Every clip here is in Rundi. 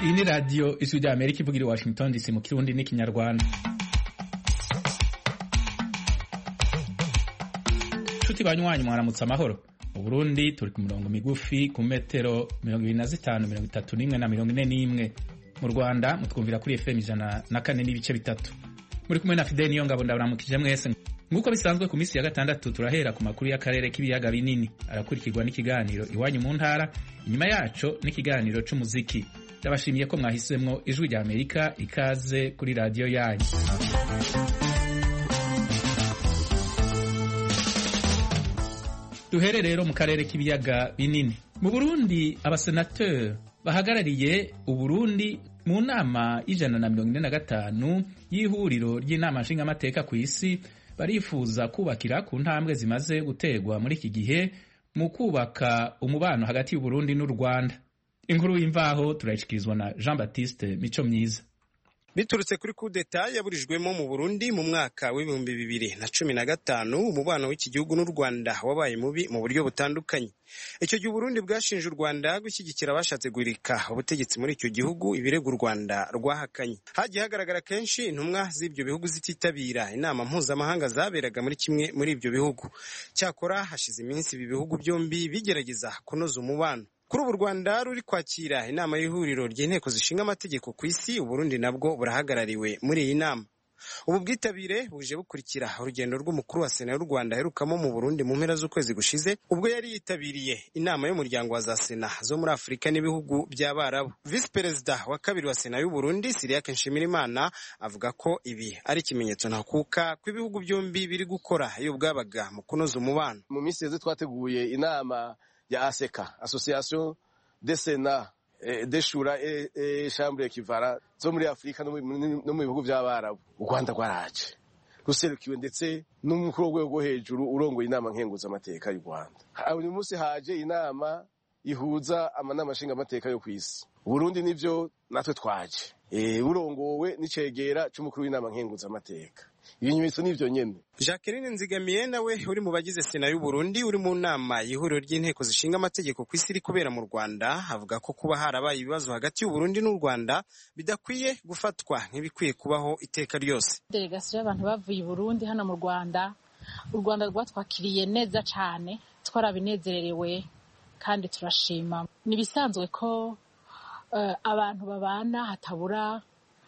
iyi ni radiyo ijwi rya amerika ivugira i washington dc mu kirundi n'ikinyarwanda nshuti banywanyi mwaramutse amahoro mu burundi turi ku mirongo migufi ku metero mirongo ibiri na zitanu mirongo itatu n'imwe na mirongo ine n'imwe mu rwanda mutwumvira kuri fm ijana na kane n'ibice bitatu muri kumwe na fideli niyo ngabo ndaburamukije mwese nk'uko bisanzwe ku minsi ya gatandatu turahera ku makuru y'akarere k'ibiyaga binini arakurikirwa n'ikiganiro iwanyu mu ntara inyuma yaco n'ikiganiro c'umuziki ndabashimiye ko mwahisemwo ijwi rya amerika ikaze kuri radiyo yanyu duhere rero mu karere k'ibiyaga binini mu burundi abasenateri bahagarariye uburundi mu nama y'ijana na mirongo ine na gatanu y'ihuriro ry'inama nshingamateka ku isi barifuza kubakira ku ntambwe zimaze guterwa muri iki gihe mu kubaka umubano hagati y'uburundi n'u rwanda inkuru y'imvaho turayishikirizwa na jean baptiste mico myiza biturutse kuri kudeta yaburijwemo mu burundi mu mwaka w'ibihumbi bibiri na cumi na gatanu umubano w'iki gihugu n'u rwanda wabaye mubi mu buryo butandukanye icyo gihe uburundi bwashinje u rwanda gushyigikira abashatse guhirika ubutegetsi muri icyo gihugu ibirego u rwanda rwahakanye hagiye hagaragara kenshi intumwa z'ibyo bihugu zititabira inama mpuzamahanga zaberaga muri kimwe muri ibyo bihugu cyakora hashize iminsi ibi bihugu byombi bigerageza kunoza umubano kuri ubu u rwanda ruri kwakira inama y'ihuriro ry'inteko zishinga amategeko ku isi uburundi nabwo burahagarariwe muri iyi nama ubu bwitabire buje bukurikira urugendo rw'umukuru wa sena y'u rwanda aherukamo mu burundi mu mpera z'ukwezi gushize ubwo yari yitabiriye inama y'umuryango wa za sena zo muri afurika n'ibihugu by'abarabu visi perezida wa kabiri wa sena y'uburundi siriyake nshimirimana avuga ko ibi ari ikimenyetso ntakuka ko ibihugu byombi biri gukora iyo bwabaga mu kunoza umubano mu minsi yeze twateguye inama ya aseka association de sena de shura e chambre kivara zo muri afurika no mu bihugu by'abarabu u rwanda rwaraje ruserukiwe ndetse n'umukuru w'urwego rwo hejuru urongoye inama nkenguzamateka y'u rwanda uyu munsi haje inama ihuza amanama nshingamateka yo ku isi burundi nivyo natwe twaje burongowe n'icegera c'umukuru w'inama nkenguzamateka ibimenyetso nivyo nyene jacqueline nzigamiye nawe uri mu bagize sena y'uburundi uri mu nama y'ihuriro ry'inteko zishinga amategeko ku isi iri kubera mu rwanda avuga ko kuba harabaye ibibazo hagati y'uburundi n'u rwanda bidakwiye gufatwa nk'ibikwiye kubaho iteka ryose delegasiyo y'abantu bavuye i burundi hano mu rwanda u rwanda rwatwakiriye neza cane twarabinezererewe kandi turashima ni ibisanzwe ko abantu babana hatabura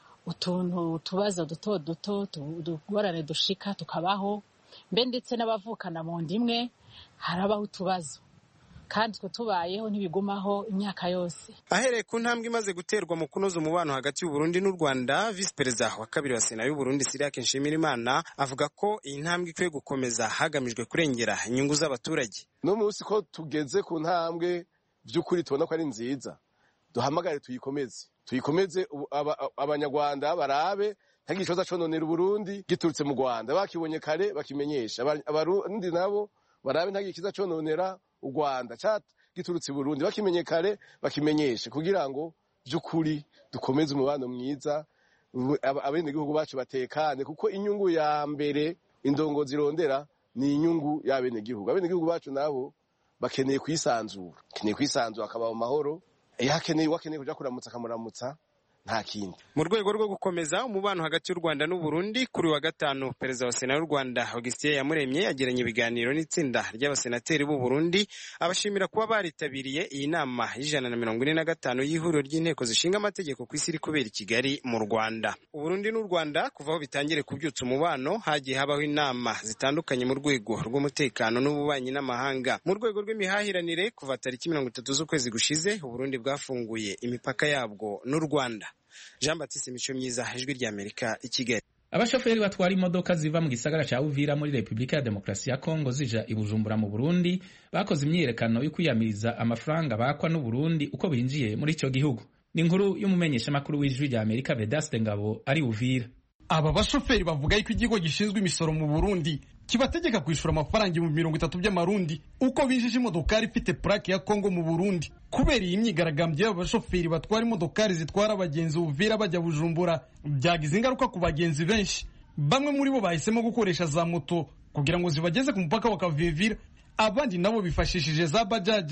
utuntu utubazo duto duto utugorane dushika tukabaho mbe ndetse n'abavukana mu nda imwe harabaho utubazo kandi twe tubayeho ntibigumaho imyaka yose ahereye ku ntambwe imaze guterwa mu kunoza umubano hagati y'uburundi n'u rwanda visi perezida wa kabiri wa sena y'uburundi siriyake nshimirimana avuga ko iyi ntambwe ikwiye gukomeza hagamijwe kurengera inyungu z'abaturage no munsi ko tugeze ku ntambwe by'ukuri tubona ko ari nziza duhamagare tuyikomeze tuyikomeze abanyarwanda barabe ntagira ikibazo cononera uburundi giturutse mu rwanda bakibonye kare bakimenyesha abarundi nabo barabe ntagira ikiza cononera u rwanda giturutse i burundi bakimenye kare bakimenyeshe kugira ngo by'ukuri dukomeze umubano mwiza abenegihugu bacu batekane kuko inyungu ya mbere indongo zirondera ni inyungu y'abenegihugu abenegihugu bacu nabo bakeneye kwisanzura bakeneye kwisanzura akaba mu mahoro yakeneye wakeneye kuja kuramutsa akamuramutsa nta kindi mu rwego rwo gukomeza umubano hagati y'u rwanda n'u burundi kuri wa gatanu perezida wa sena y'u rwanda augustin yamuremye yagiranye ibiganiro n'itsinda ry'abasenateri b'u burundi abashimira kuba baritabiriye iyi nama y'ijana na mirongo ine na gatanu y'ihuriro ry'inteko zishinga amategeko ku isi iri kubera i kigali mu rwanda uburundi n'u rwanda kuva aho bitangire kubyutsa umubano hagiye habaho inama zitandukanye mu rwego rw'umutekano n'ububanyi n'amahanga mu rwego rw'imihahiranire kuva tariki mirongo itatu z'ukwezi gushize uburundi bwafunguye imipaka yabwo n'u rwanda jean batiste mico myiza ijwi rya amerika i kigali abashoferi batwara imodoka ziva mu gisagara cya uvira muri repubulika ya demokarasi ya kongo zija i bujumbura mu burundi bakoze imyiyerekano yo kwiyamiriza amafaranga bakwa n'uburundi uko binjiye muri icyo gihugu ni inkuru y'umumenyeshamakuru w'ijwi rya amerika vedaste ngabo ari uvira aba bashoferi bavuga yuko ikigo gishinzwe imisoro mu burundi kibategeka kwishyura amafaranga ibihumbi mirongo itatu by'amarundi uko binjije imodokari ifite purake ya kongo mu burundi kubera iyi myigaragambyo y'aba bashoferi batwara imodokari zitwara abagenzi uvira bajya bujumbura byagize ingaruka ku bagenzi benshi bamwe muri bo bahisemo gukoresha za moto kugira ngo zibageze ku mupaka wa kavivira abandi nabo bifashishije za bajaje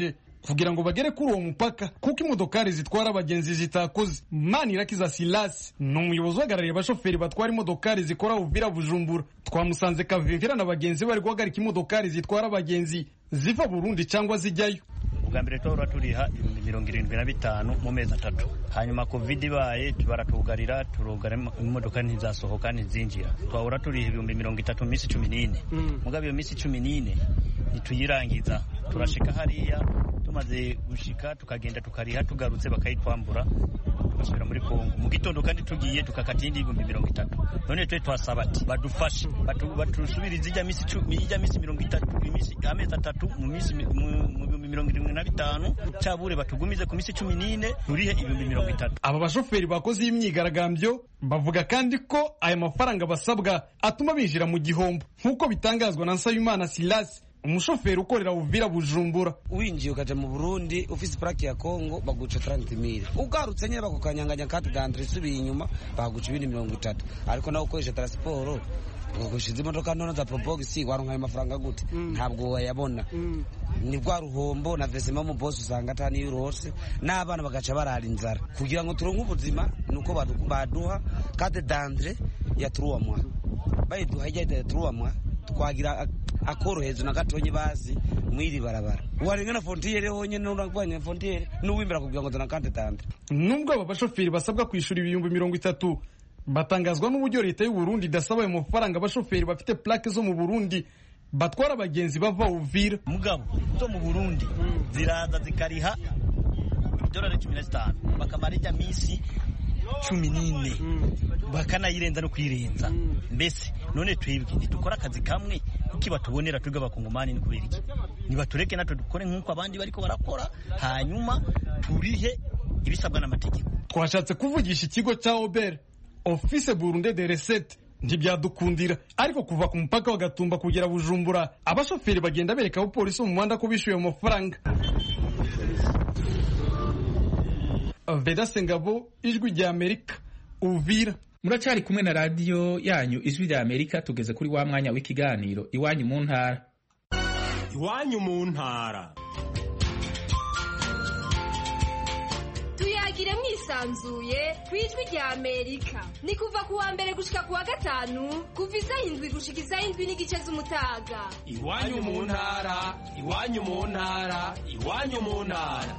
kugira ngo bagere kuri uwo mupaka kuko imodokari zitwara abagenzi zitakoze manirakiza silasi ni umuyobozi uhagarariye abashoferi batwara imodokari zikora uvira bujumbura twamusanze kavimvira na bagenzi bari guhagarika imodokari zitwara abagenzi ziva burundi cyangwa zijyayo ubwa mbere tuhora turiha ibihumbi mirongo irindwi na bitanu mu mezi atatu hanyuma covid ibaye baratugarira turugara imodoka ntizasohoka ntizinjira twahora turiha ibihumbi mirongo itatu mu minsi cumi n'ine mugabo iyo minsi cumi n'ine ntituyirangiza turashika hariya tumaze gushika tukagenda tukariha tugarutse bakayitwambura tugasubira muri kongo mu gitondo kandi tugiye tukakata iyindi ibihumbi mirongo itatu none twe twasaba ati badufashe batusubirize ijya minsi ijya minsi mirongo itatu amezi atatu mu minsi mu bihumbi mirongo irindwi na bitanu cyabure batugumize ku minsi cumi n'ine turihe ibihumbi mirongo itatu aba bashoferi bakoze iyi myigaragambyo bavuga kandi ko aya mafaranga basabwa atuma binjira mu gihombo nk'uko bitangazwa na nsabimana silasi umushoferi ukorera uvira bujumbura winjiye ukaja mu burundi ufise plaki ya kongo baguca 30 mili ugarutse nyine bakukanyanganya kati dandre isubiye inyuma baguca ibindi mirongo itatu ariko nawe ukoresha transport ugushize imodoka ntono za probogisi waronka ayo mafaranga gute ntabwo wayabona ni bwa ruhombo na vesema mu bosi usanga atani yurose n'abana bagaca barara inzara kugira ngo turonke ubuzima nuko baduha kade dandre ya turuwamwa bayiduha ijya ya turuwamwa twagira akorohezo na gatonye bazi mwiri barabara warenga na fontiyere honyene uragwanya fontiyere n'uwimbera kugira ngo dona kante tande nubwo aba bashoferi basabwa kwishura ibihumbi mirongo itatu batangazwa n'uburyo leta y'u Burundi idasaba ayo mafaranga abashoferi bafite plaque zo mu Burundi batwara abagenzi bava Uvira mugabo zo mu Burundi ziraza zikariha idolari cumi na zitanu bakamara ijya minsi cumi n'ine bakanayirenza no kuyirenza mbese none twebwe ntidukora akazi kamwe kuko batubonera twebwe abakongomani ni kubera iki nibatureke natwe dukore nk'uko abandi bariko barakora hanyuma turihe ibisabwa n'amategeko twashatse kuvugisha ikigo cya obere office burunde de recette ntibyadukundira ariko kuva ku mupaka wa gatumba kugera bujumbura abashoferi bagenda bereka abapolisi mu muhanda ko bishyuye ayo mafaranga vedase ngabo ijwi rya amerika uvira muracyari kumwe na radiyo yanyu ijwi rya amerika tugeze kuri wa mwanya w'ikiganiro iwanyu mu ntara iwanyu mu ntara tuyagire mwisanzuye ku ijwi rya amerika ni kuva ku wa mbere gushika ku wa gatanu kuva isaha indwi gushika isaha indwi n'igice z'umutaga iwanyu mu ntara iwanyu mu ntara iwanyu mu ntara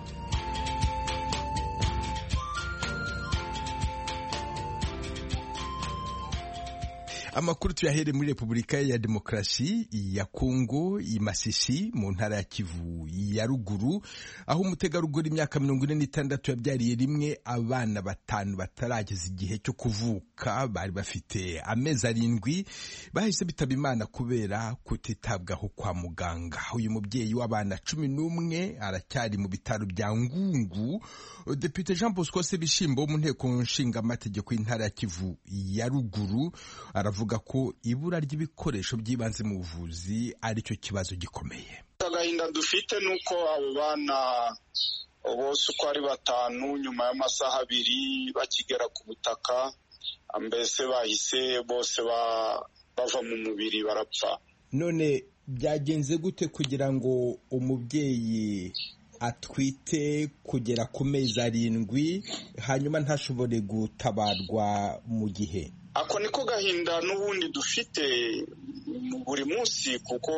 amakuru tuyahere muri repubulika ya demokarasi ya kongo i masisi mu ntara ya kivu ya ruguru aho umutegarugori imyaka mirongo ine n'itandatu yabyariye rimwe abana batanu batarageza igihe cyo kuvuka bari bafite amezi arindwi bahise bitaba imana kubera kutitabwaho kwa muganga uyu mubyeyi w'abana cumi n'umwe aracyari mu bitaro bya ngungu depite jean bosco sebishimbo wo mu nteko nshingamategeko y'intara ya kivu ya ruguru aravuga avuga ko ibura ry'ibikoresho by'ibanze mu buvuzi aricyo kibazo gikomeye agahinda dufite ni uko abo bana bose uko ari batanu nyuma y'amasaha abiri bakigera ku butaka mbese bahise bose bava mu mubiri barapfa none byagenze gute kugira ngo umubyeyi atwite kugera ku mezi arindwi hanyuma ntashobore gutabarwa mu gihe ako niko gahinda n'ubundi dufite buri munsi kuko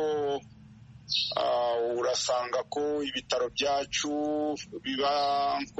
urasanga ko ibitaro byacu biba nko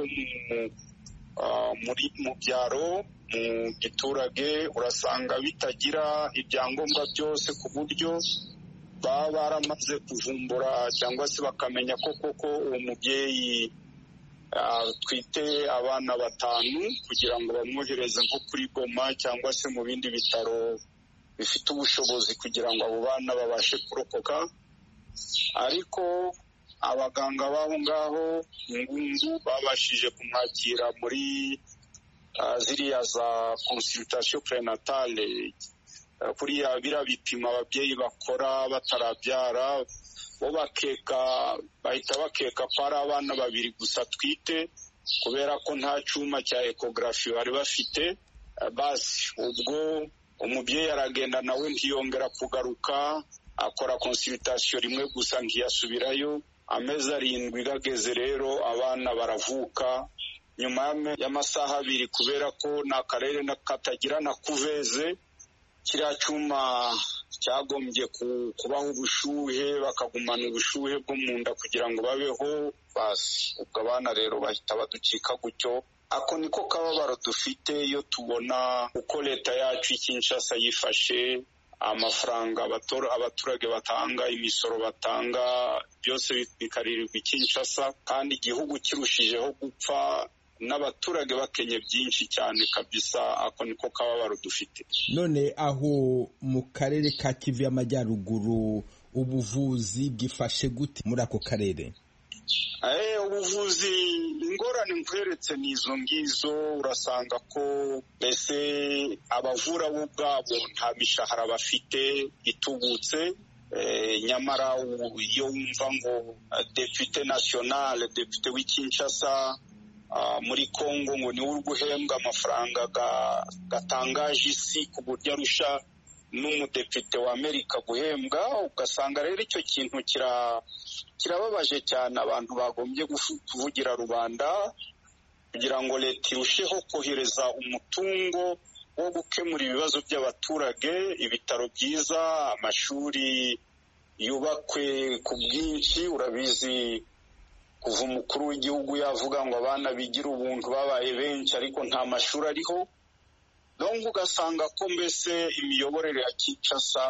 mu byaro mu giturage urasanga bitagira ibyangombwa byose ku buryo baba baramaze kuvumbura cyangwa se bakamenya ko koko uwo mubyeyi twite abana batanu kugira ngo bamwohereze nko kuri goma cyangwa se mu bindi bitaro bifite ubushobozi kugira ngo abo bana babashe kurokoka ariko abaganga b'aho ngaho ngungu babashije kumwakira muri ziriya za consultation prenatale kuriya biriya bipimo ababyeyi bakora batarabyara bo bakeka bahita bakeka ko ari abana babiri gusa twite kubera ko nta cyuma cya ekogarafi bari bafite basi ubwo umubyeyi aragenda nawe ntiyongera kugaruka akora konsiritasiyo rimwe gusa ntiyasubirayo amezi arindwi gageze rero abana baravuka nyuma y'amasaha abiri kubera ko ni akarere katagira na kuveze kiriya cyuma cyagombye kubaho ubushuhe bakagumana ubushuhe bwo mu nda kugira ngo babeho basi ubwo abana rero bahita baducika gutyo ako niko kababaro dufite iyo tubona uko leta yacu Kinshasa yifashe amafaranga abaturage batanga imisoro batanga byose bikaririrwa Kinshasa kandi igihugu kirushijeho gupfa n'abaturage bakenye byinshi cyane kabisa ako niko kababaro dufite none aho mu karere ka kivu y'amajyaruguru ubuvuzi bwifashe gute muri ako karere ubuvuzi ingorane nkweretse ni izo ngizo urasanga ko mbese abavura bo ubwabo nta mishahara bafite itubutse nyamara iyo wumva ngo depute nasiyonale depute w'ikinshasa muri congo ngo niwe uri guhembwa amafaranga gatangaje isi ku buryo arusha n'umudepite wa amerika guhembwa ugasanga rero icyo kintu kirababaje cyane abantu bagombye kuvugira rubanda kugira ngo leta irusheho kohereza umutungo wo gukemura ibibazo by'abaturage ibitaro byiza amashuri yubakwe ku bwinshi urabizi kuva umukuru w'igihugu yavuga ngo abana bigira ubuntu babaye benshi ariko nta mashuri ariho nubwo ugasanga ko mbese imiyoborere ya Kinshasa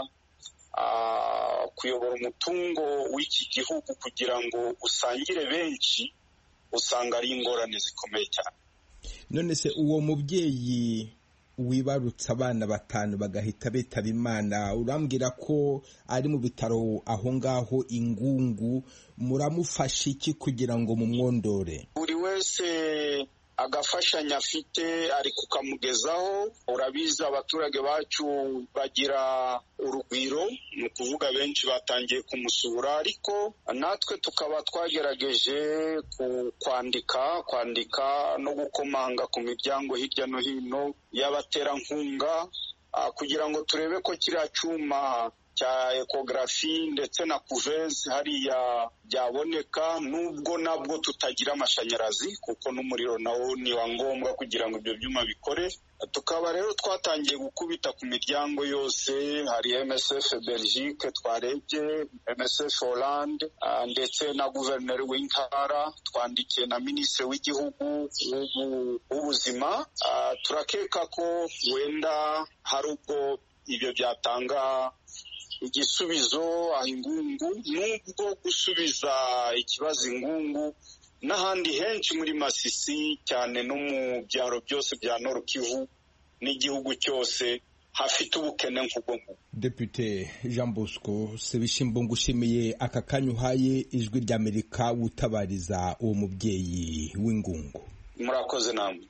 kuyobora umutungo w'iki gihugu kugira ngo usangire benshi usanga ari ingorane zikomeye cyane none se uwo mubyeyi wibarutse abana batanu bagahita bitaba imana urambwira ko ari mu bitaro aho ngaho ingungu muramufasha iki kugira ngo mumwondore buri wese agafashanya afite ari kukamugezaho urabizi abaturage bacu bagira urugwiro ni ukuvuga benshi batangiye kumusura ariko natwe tukaba twagerageje kwandika kwandika no gukomanga ku miryango hirya no hino y'abaterankunga kugira ngo turebe ko kiriya cyuma cya ekogarafi ndetse na kuveze hariya byaboneka nubwo nabwo tutagira amashanyarazi kuko n'umuriro nawo ni wa ngombwa kugira ngo ibyo byuma bikore tukaba rero twatangiye gukubita ku miryango yose hari MSF Belgique twarebye MSF Hollande ndetse na guverineri w'intara twandikiye na minisitiri w'igihugu w'ubuzima turakeka ko wenda hari ubwo ibyo byatanga igisubizo aho ingungu nubwo gusubiza ikibazo ingungu n'ahandi henshi muri masisi cyane no mu byaro byose bya Nord Kivu n'igihugu cyose hafite ubukene nk'ubwo ngubwo Depute Jean Bosco Sebishimbo ngushimiye aka kanya uhaye ijwi ry'Amerika wutabariza uwo mubyeyi w'ingungu murakoze namwe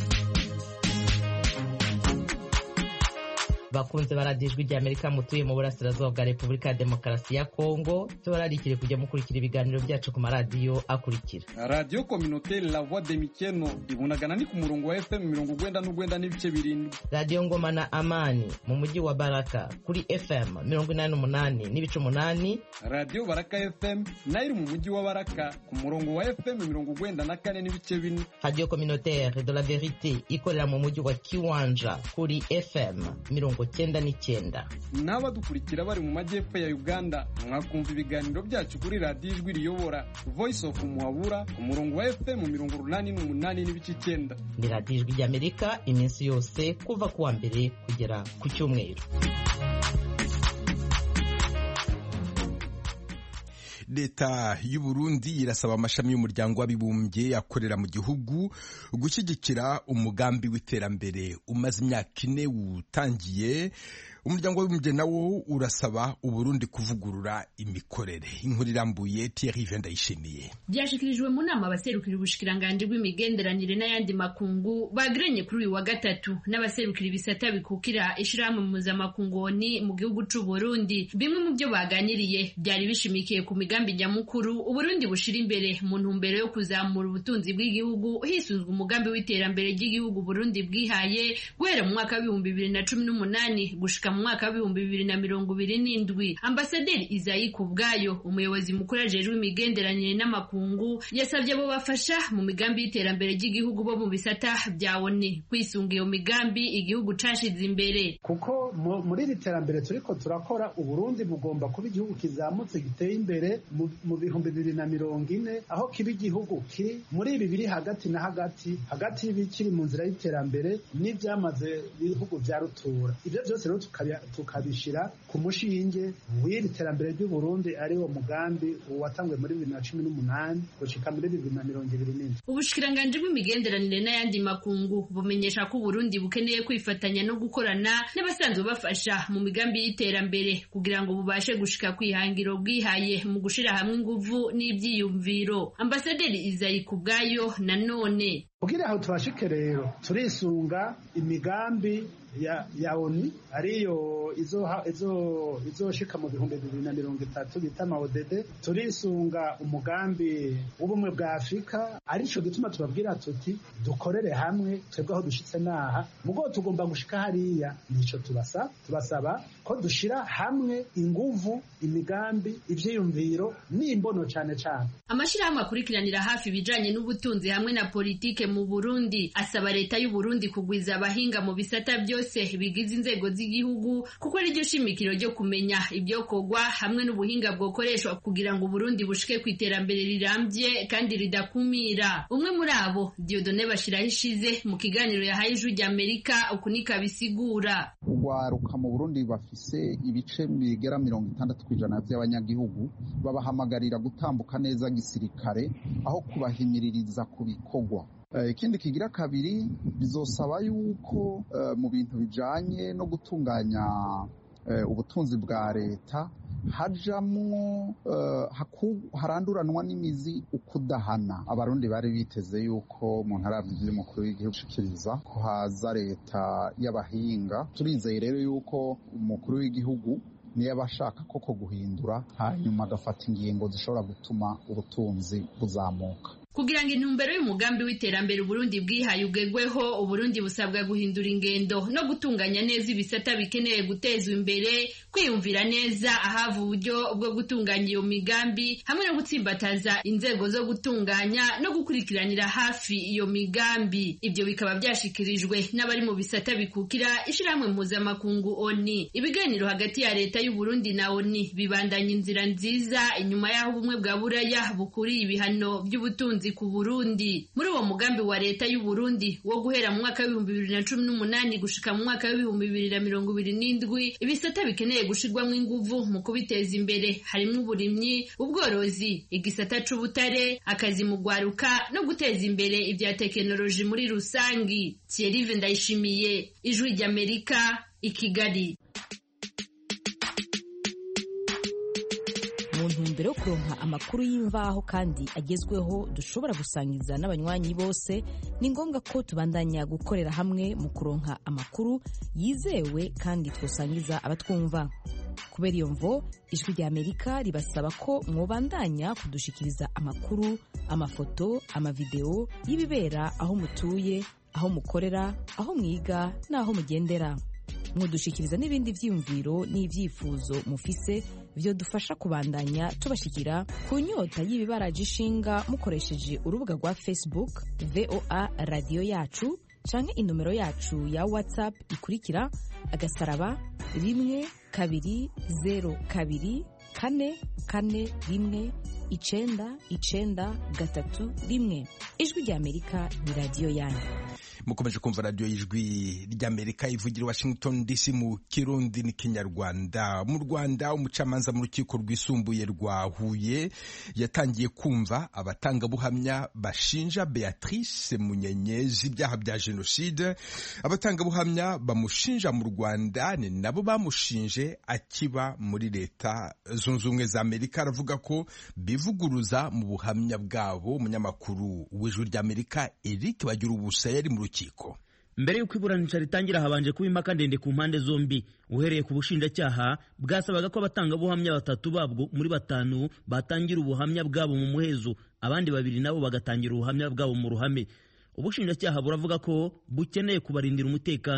bakunze baradiyo ijwi ry'amerika mutuye mu burasirazuba bwa repubulika ya demokarasi ya kongo tubararikire kujya mukurikira ibiganiro byacu ku maradiyo akurikira radiyo kominoteri la voix de mikeno ibunagana ni ku murongo wa fm mirongo ugwenda n'ugwenda n'ibice birindwi radiyo ngoma na amani mu mujyi wa baraka kuri fm mirongo inani n'umunani n'ibice umunani radiyo baraka fm nayo iri mu mujyi wa baraka ku murongo wa fm mirongo ugwenda na kane n'ibice bine radiyo kominoteri de la verite ikorera mu mujyi wa kiwanja kuri fm mirongo cyenda n'icyenda n'abadukurikira bari mu majyepfo ya uganda mwakumva ibiganiro byacu kuri radiyo ijwi riyobora voice of muhabura ku murongo wa fm mirongo urunani n'umunani n'ibice icyenda ni radiyo ijwi ry'amerika iminsi yose kuva ku wa mbere kugera ku cyumweru leta y'u Burundi irasaba amashami y'umuryango w'abibumbye akorera mu gihugu gushyigikira umugambi w'iterambere umaze imyaka ine utangiye umuryango w'abibumbye nawo urasaba uburundi kuvugurura imikorere inkuru irambuye Thierry Vendayishimiye byashikirijwe mu nama abaserukira ubushikiranganji bw'imigenderanire n'ayandi makungu bagiranye kuri uyu wa gatatu n'abaserukira ibisata bikukira ishirahamwe mpuzamakungoni mu gihugu c'u Burundi bimwe mu byo baganiriye byari bishimikiye ku migambi nyamukuru uburundi bushira imbere mu ntumbero yo kuzamura ubutunzi bw'igihugu hisuzwa umugambi w'iterambere ry'igihugu Burundi bwihaye guhera mu mwaka w'ibihumbi bibiri na cumi n'umunani gushika gushika mu mwaka w'ibihumbi bibiri na mirongo ibiri n'indwi ambasaderi izayi kubwayo umuyobozi mukuru ajejwe imigenderanire n'amakungu yasabye abo bafasha mu migambi y'iterambere ry'igihugu bo mu bisata bya oni kwisunga iyo migambi igihugu cashize imbere kuko muri iri terambere turiko turakora uburundi bugomba kuba igihugu kizamutse giteye imbere mu bihumbi bibiri na mirongo ine aho kiba igihugu kiri muri ibi biri hagati na hagati hagati y'ibikiri mu nzira y'iterambere n'ibyamaze ibihugu bya rutura ibyo byose rero tukabishyira ku mushinge w'iri terambere ry'uburundi ari wo mugambi watanzwe muri bibiri na cumi n'umunani gushika muri bibiri na mirongo ibiri n'indwi ubushikiranganji bw'imigenderanire n'ayandi makungu bumenyesha ko uburundi bukeneye kwifatanya no gukorana n'abasanzwe bafasha mu migambi y'iterambere kugira ngo bubashe gushika kwihangiro bwihaye mu gushira hamwe inguvu n'ivyiyumviro ambasaderi izayi kubwayo nanone kugira aho tubashike rero turisunga imigambi ya, ya oni ariyo izoshika izo, izo mu bihumbi bibiri na mirongo itatu bita maodede turisunga umugambi w'ubumwe bwa afurika arico gituma tubabwira tuti dukorere hamwe twebwe aho dushitse naha mugo tugomba gushika hariya nico tubasa tubasaba ko dushira hamwe inguvu imigambi ivyiyumviro n'imbono cane cane amashirahamwe akurikiranira hafi ibijanye n'ubutunzi hamwe na politike mu Burundi asaba leta y'u Burundi kugwiza abahinga mu bisata byose bigize inzego z'igihugu kuko ari ryo shimikiro ryo kumenya ibyokorwa hamwe n'ubuhinga bwokoreshwa kugira ngo Burundi bushike ku iterambere rirambye kandi ridakumira umwe muri abo Diodone Bashiraho ishize mu kiganiro yahaye ijwi rya Amerika uku niko bisigura urwaruka mu Burundi bafise ibice bigera mirongo itandatu ku ijana by'abanyagihugu babahamagarira gutambuka neza gisirikare aho kubahimiririza ku bikorwa ikindi kigira kabiri bizosaba yuko mu bintu bijanye no gutunganya ubutunzi bwa leta hajamwo haranduranwa n'imizi ukudahana abarundi bari biteze yuko mu ntara y'umukuru w'igihugu ushikiriza ko haza leta y'abahinga turizeye rero yuko umukuru w'igihugu niyo aba ashaka koko guhindura hanyuma agafata ingingo zishobora gutuma ubutunzi buzamuka kugira ngo intumbero y'umugambi w'iterambere Burundi bwihaye ugegweho Uburundi busabwa guhindura ingendo no gutunganya neza ibisata bikeneye gutezwa imbere kwiyumvira neza ahava uburyo bwo gutunganya iyo migambi hamwe no gutsimbataza inzego zo gutunganya no gukurikiranira hafi iyo migambi ibyo bikaba byashikirijwe n'abari mu bisata bikukira ishyirahamwe mpuzamakungu ONI ibiganiro hagati ya leta y'u Burundi na ONI bibandanya inzira nziza inyuma y'aho ubumwe bwa buraya bukuriye ibihano by'ubutunzi ku Burundi muri uwo mugambi wa leta y'u Burundi wo guhera mu mwaka w'ibihumbi bibiri na cumi n'umunani gushika mu mwaka w'ibihumbi bibiri na mirongo ibiri n'indwi ibisata bikeneye gushirwamo inguvu mu kubiteza imbere harimo uburimyi ubworozi igisata c'ubutare akazi mu gwaruka no guteza imbere ibya tekinoloji muri rusangi Thierry Ndayishimiye ijwi ry'Amerika i Kigali mu ntumbero yo kuronka amakuru y'imvaho kandi agezweho dushobora gusangiza n'abanywanyi bose ni ngombwa ko tubandanya gukorera hamwe mu kuronka amakuru yizewe kandi twosangiza abatwumva kubera iyo mvo ijwi rya amerika ribasaba ko mwobandanya kudushikiriza amakuru amafoto amavideo y'ibibera aho mutuye aho mukorera aho mwiga n'aho mugendera mudushikiriza n'ibindi vyiyumviro n'ivyifuzo mufise vyo dufasha kubandanya tubashikira ku nyota y'ibibaraje ishinga mukoresheje urubuga rwa facebook voa radiyo yacu canke inomero yacu ya whatsapp ikurikira agasaraba rimwe kabiri zero kabiri kane kane rimwe icenda icenda gatatu rimwe ijwi rya amerika ni radiyo yanyu mukomeje kumva radiyo y'ijwi ry'amerika ivugira washington dc mu kirundi n'ikinyarwanda mu rwanda umucamanza mu rukiko rwisumbuye rwa huye yatangiye kumva abatangabuhamya bashinja beatrice munyenyezi ibyaha bya jenoside abatangabuhamya bamushinja mu rwanda ni nabo bamushinje akiba muri leta zunze ubumwe za amerika aravuga ko bivuguruza mu buhamya bwabo umunyamakuru w'ijwi ry'amerika eric bagira ubusa yari mu rukiko mbere y'uko iburanisha ritangira habanje kuba impaka ndende ku mpande zombi uhereye ku bushinjacyaha bwasabaga ko abatangabuhamya batatu babwo muri batanu batangira ubuhamya bwabo mu muhezo abandi babiri nabo bagatangira ubuhamya bwabo mu ruhame ubushinjacyaha buravuga ko bukeneye kubarindira umutekano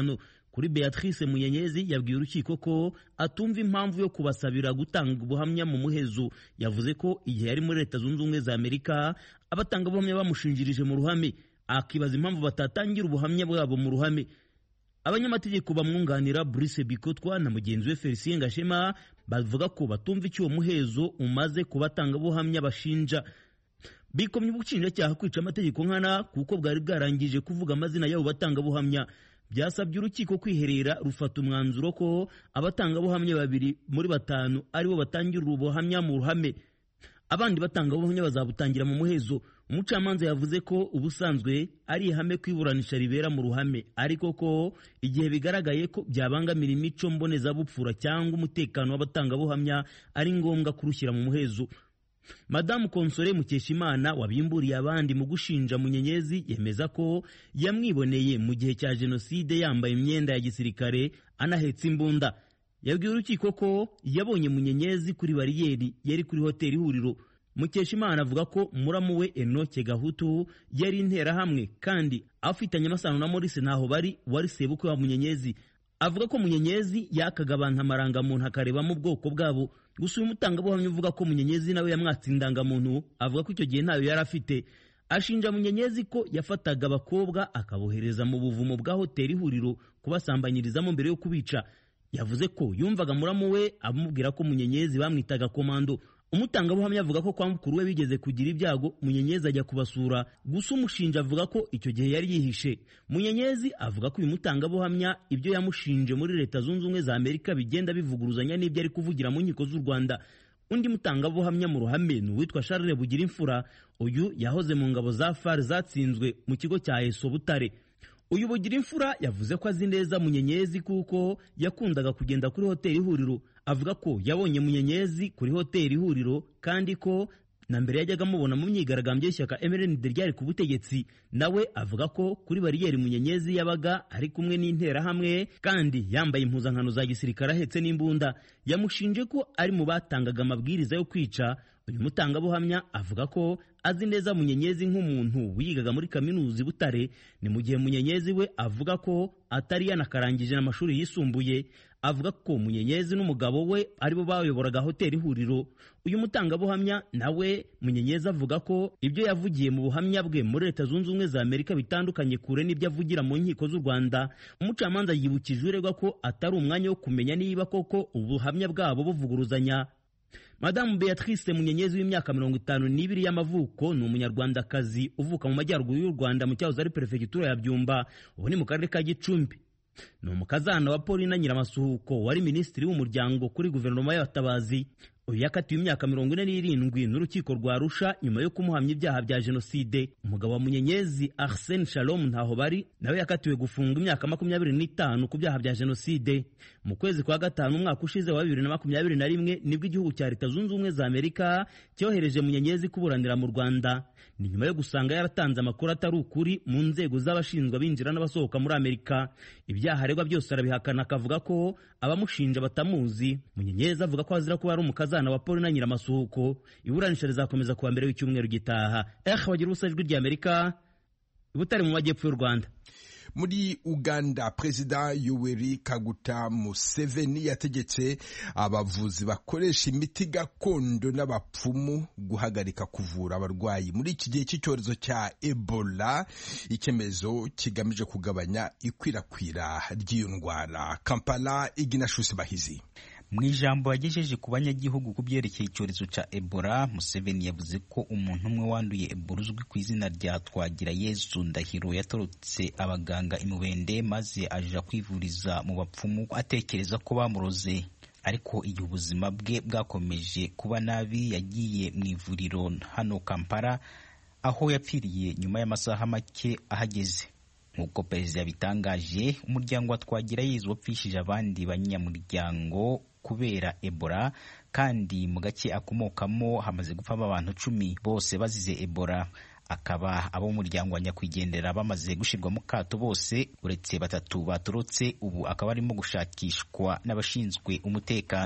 kuri beatrice munyenyezi yabwiye urukiko ko atumva impamvu yo kubasabira gutanga ubuhamya mu muhezo yavuze ko igihe yari muri leta zunze ubumwe za amerika abatangabuhamya bamushinjirije mu ruhame akibaza impamvu batatangira ubuhamya bwabo mu ruhame abanyamategeko bamwunganira Brice Bikotwa na mugenzi we Felicien Gashema bavuga ko batumva icyo uwo muhezo umaze ku batangabuhamya bashinja bikomye ubushinjacyaha kwica amategeko nkana kuko bwari bwarangije kuvuga amazina y'abo batangabuhamya byasabye urukiko kwiherera rufata umwanzuro ko abatangabuhamya babiri muri batanu aribo batangira ubuhamya mu ruhame abandi batangabuhamya bazabutangira mu muhezo umucamanza yavuze ko ubusanzwe ari ihame ko iburanisha ribera mu ruhame ariko ko igihe bigaragaye ko byabangamira imico mbonezabupfura cyangwa umutekano w'abatangabuhamya ari ngombwa kurushyira mu muhezo madamu konsore mukeshimana wabimburiye abandi mu gushinja munyenyezi yemeza ko yamwiboneye mu gihe cya jenoside yambaye imyenda ya gisirikare anahetse imbunda yabwiye urukiko ko yabonye munyenyezi kuri bariyeri yari kuri hoteli ihuriro mukeshimana avuga ko muramu we enoke gahutu yari interahamwe kandi afitanye amasano na morise ntaho bari wari sebukwe wa munyenyezi avuga ko munyenyezi yakaga abantu amarangamuntu akarebamo ubwoko bwabo gusa uyu mutangabuhamya uvuga ko munyenyezi nawe yamwatse indangamuntu avuga ko icyo gihe ntayo yari afite ashinja munyenyezi ko yafataga abakobwa akabohereza mu buvumo bwa hoteli ihuriro kubasambanyirizamo mbere yo kubica yavuze ko yumvaga muramu we amubwira ko munyenyezi bamwitaga komando umutangabuhamya avuga ko kwa mukuru we bigeze kugira ibyago munyenyezi ajya kubasura gusa umushinja avuga ko icyo gihe yari yihishe munyenyezi avuga ko uyu mutangabuhamya ibyo yamushinje muri leta zunze ubumwe za amerika bigenda bivuguruzanya n'ibyo ari kuvugira mu nkiko z'u rwanda undi mutangabuhamya mu ruhame ni uwitwa charles bugira imfura uyu yahoze mu ngabo za far zatsinzwe mu kigo cya eso butare uyu bugira imfura yavuze ko azi neza munyenyezi kuko yakundaga kugenda kuri hoteli ihuriro avuga ko yabonye munyenyezi kuri hoteli ihuriro kandi ko na mbere yajyaga amubona mu myigaragambyo y'ishyaka MRND ryari ku butegetsi nawe avuga ko kuri bariyeri munyenyezi yabaga ari kumwe n'interahamwe kandi yambaye impuzankano za gisirikare ahetse n'imbunda yamushinje ko ari mu batangaga amabwiriza yo kwica uyu mutangabuhamya avuga ko azi neza munyenyezi nk'umuntu wigaga muri kaminuza i butare ni mu gihe munyenyezi we avuga ko atari yanakarangije n'amashuri yisumbuye avuga ko munyenyezi n'umugabo we aribo bayoboraga hoteli ihuriro uyu mutangabuhamya nawe munyenyezi avuga ko ibyo yavugiye mu buhamya bwe muri leta zunze ubumwe za amerika bitandukanye kure n'ibyo avugira mu nkiko z'u rwanda umucamanza yibukije uregwa ko atari umwanya wo kumenya niba koko ubuhamya bwabo buvuguruzanya madamu beatrice munyenyezi w'imyaka mirongo itanu n'ibiri y'amavuko ni umunyarwandakazi uvuka mu majyaruguru y'u rwanda mu cyahoze ari perefegitura ya byumba ubu ni mu karere ka gicumbi ni umukazana wa paulina nyiramasuhuko wari minisitiri w'umuryango kuri guverinoma y'abatabazi uyu yakatiwe imyaka mirongo ine n'irindwi n'urukiko rwa rusha nyuma yo kumuhamya ibyaha bya jenoside umugabo wa munyenyezi arsene shalom ntaho bari nawe yakatiwe gufunga imyaka makumyabiri n'itanu ku byaha bya jenoside mu kwezi kwa gatanu umwaka ushize wa bibiri na makumyabiri na rimwe nibwo igihugu cya leta zunze ubumwe za amerika cyohereje munyenyezi kuburanira mu rwanda ni nyuma yo gusanga yaratanze amakuru atari ukuri mu nzego z'abashinzwe abinjira n'abasohoka muri amerika ibyaha aregwa byose arabihakana akavuga ko abamushinja batamuzi munyenyezi avuga ko azira kuba ari umukazana wa paul na nyiramasuhuko iburanisha rizakomeza kuwa mbere w'icyumweru gitaha eh wagira ubusa ijwi ry'amerika butari mu majyepfo y'u rwanda muri uganda perezida yoweri kaguta museveni yategetse abavuzi bakoresha imiti gakondo n'abapfumu guhagarika kuvura abarwayi muri iki gihe cy'icyorezo cya ebola icyemezo kigamije kugabanya ikwirakwira ry'iyo ndwara kampala iginashusi bahizi mu ijambo yagejeje ku banyagihugu ku byerekeye icyorezo cya ebola museveni yavuze ko umuntu umwe wanduye ebola uzwi ku izina rya twagira yezu ndahiro yatorotse abaganga imubende maze aja kwivuriza mu bapfumu atekereza ko bamuroze ariko igihe ubuzima bwe bwakomeje kuba nabi yagiye mu ivuriro hano kampala aho yapfiriye nyuma y'amasaha make ahageze nk'uko perezida yabitangaje umuryango wa twagira yezu wapfishije abandi banyamuryango kubera ebola kandi mu gace akomokamo hamaze gupfamo abantu cumi bose bazize ebola akaba ab'umuryango wa nyakwigendera bamaze gushyirwa mu kato bose uretse batatu baturutse ubu akaba arimo gushakishwa n'abashinzwe umutekano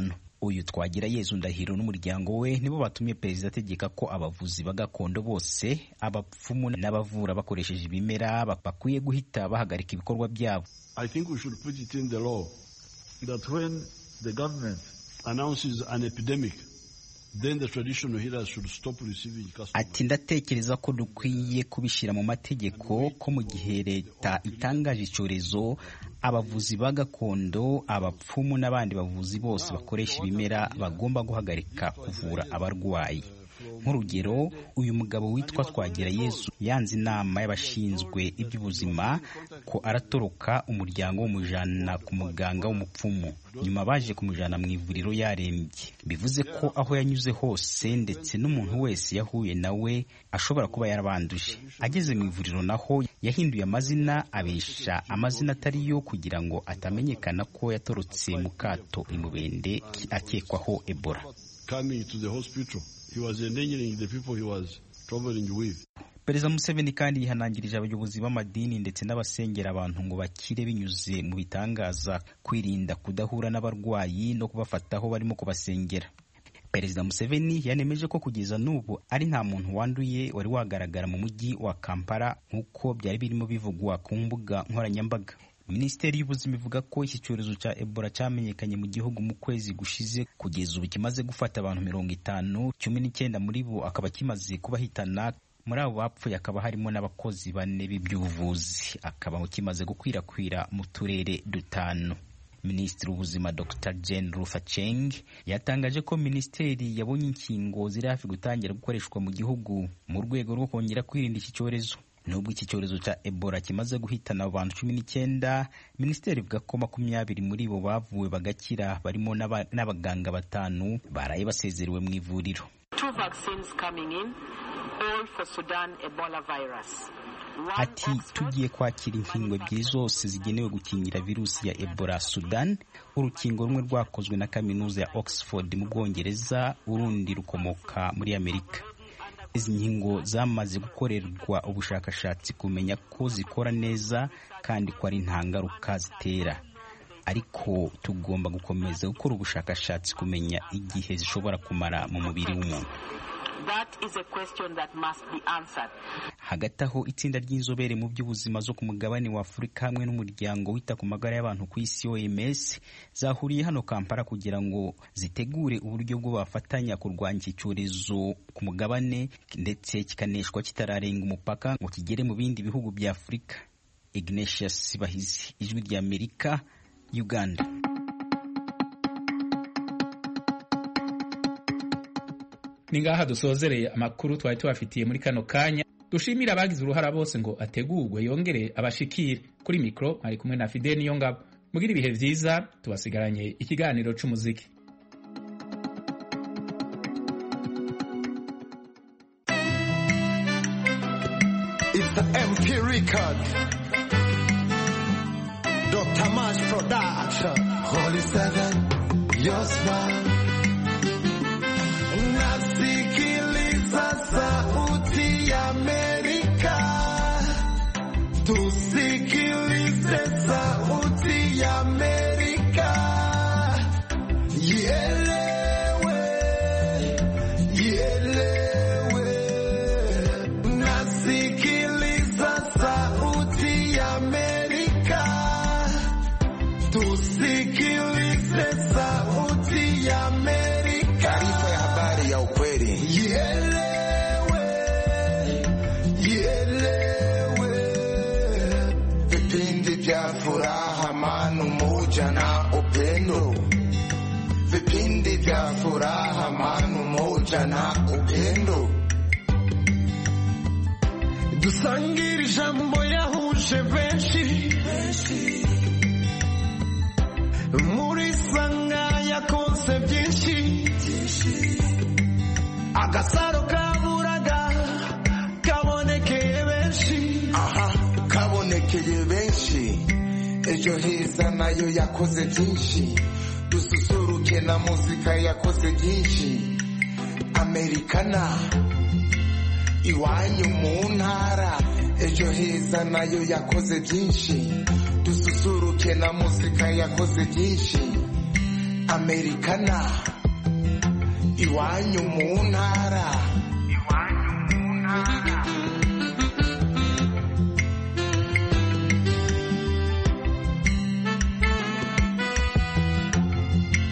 uyu twagira yezu ndahiro n'umuryango we nibo batumye perezida ategeka ko abavuzi ba gakondo bose abapfumu n'abavura bakoresheje ibimera bakwiye guhita bahagarika ibikorwa byabo I think we should put it in the law that when the government announces an epidemic then the traditional healers should stop receiving customers. ati ndatekereza ko dukwiye kubishyira mu mategeko ko mu gihe leta itangaje icyorezo abavuzi ba gakondo abapfumu n'abandi bavuzi bose bakoresha ibimera bagomba guhagarika kuvura abarwayi nk'urugero uyu mugabo witwa twagira yezu yanze inama y'abashinzwe iby'ubuzima ko aratoroka umuryango w'umujana ku muganga w'umupfumu nyuma baje kumujana mu ivuriro yarembye bivuze ko aho yanyuze hose ndetse n'umuntu wese yahuye nawe ashobora kuba yarabanduje ageze mu ivuriro naho yahinduye amazina abesha amazina atari yo kugira ngo atamenyekana ko yatorotse mu kato imubende akekwaho ebola Coming to the hospital, he was endangering the people he was traveling with. perezida museveni kandi yihanangirije abayobozi b'amadini ndetse n'abasengera abantu ngo bakire binyuze mu bitangaza kwirinda kudahura n'abarwayi no kubafata aho barimo kubasengera perezida museveni yanemeje ko kugeza n'ubu ari nta muntu wanduye wari wagaragara mu mujyi wa kampala nk'uko byari birimo bivugwa ku mbuga nkoranyambaga minisiteri y'ubuzima ivuga ko iki cyorezo cya ebola cyamenyekanye mu gihugu mu kwezi gushize kugeza ubu kimaze gufata abantu mirongo itanu cumi n'icyenda muri bo akaba kimaze kubahitana muri abo bapfuye hakaba harimo n'abakozi bane b'iby'ubuvuzi akaba kimaze gukwirakwira mu turere dutanu minisitiri w'ubuzima dr jane rufaceng yatangaje ko minisiteri yabonye inkingo ziri hafi gutangira gukoreshwa mu gihugu mu rwego rwo kongera kwirinda iki cyorezo nubwo iki cyorezo cya ebola kimaze guhitana abantu cumi n'icyenda minisiteri ivuga ko makumyabiri muri bo bavuwe bagakira barimo n'abaganga batanu baraye basezerewe mu ivuriro ati tugiye kwakira inkingo ebyiri zose zigenewe gukingira virusi ya ebola sudan urukingo rumwe rwakozwe na kaminuza ya oxford mu bwongereza urundi rukomoka muri amerika izi nkingo zamaze gukorerwa ubushakashatsi kumenya ko zikora neza kandi ko ari nta ngaruka zitera ariko tugomba gukomeza gukora ubushakashatsi kumenya igihe zishobora kumara mu mubiri w'umuntu hagati aho itsinda ry'inzobere mu by'ubuzima zo ku mugabane wa afurika hamwe n'umuryango wita ku magara y'abantu ku isi oms zahuriye hano kampala kugira ngo zitegure uburyo bwo bafatanya kurwanya iki cyorezo ku mugabane ndetse kikaneshwa kitararenga umupaka ngo kigere mu bindi bihugu bya afurika ignatius bahizi ijwi rya amerika uganda ni ngaha dusozereye amakuru twari tubafitiye muri kano kanya dushimira abagize uruhara bose ngo ategurwe yongere abashikire kuri mikoro ari kumwe na fide niyo ngabo mugira ibihe byiza tubasigaranye ikiganiro c'umuziki It's the MP record. Dr. Mash Production. Holy Seven, your smile. Nasikiliza sauti ya Amerika. Tusikilize sauti ya Amerika. Ielewe, ielewe. Nasikiliza sauti ya Amerika. Tusikilize sauti ya Amerika. Taarifa ya habari ya ukweli. Ielewe, ielewe. Vipindi vya furaha, amani, umoja na upendo. Vipindi vya furaha, amani, umoja na upendo. dusangire ijambo yahuje benshi muri sanga yakoze byinshi agasaro kaburaga kabonekeye benshi aha kabonekeye benshi ejo heza nayo yakoze byinshi dususuruke na muzika yakoze byinshi amerikana iwanyu mu ntara ejo heza nayo yakoze byinshi dususuruke na muzika yakoze byinshi amerikana iwanyu mu ntara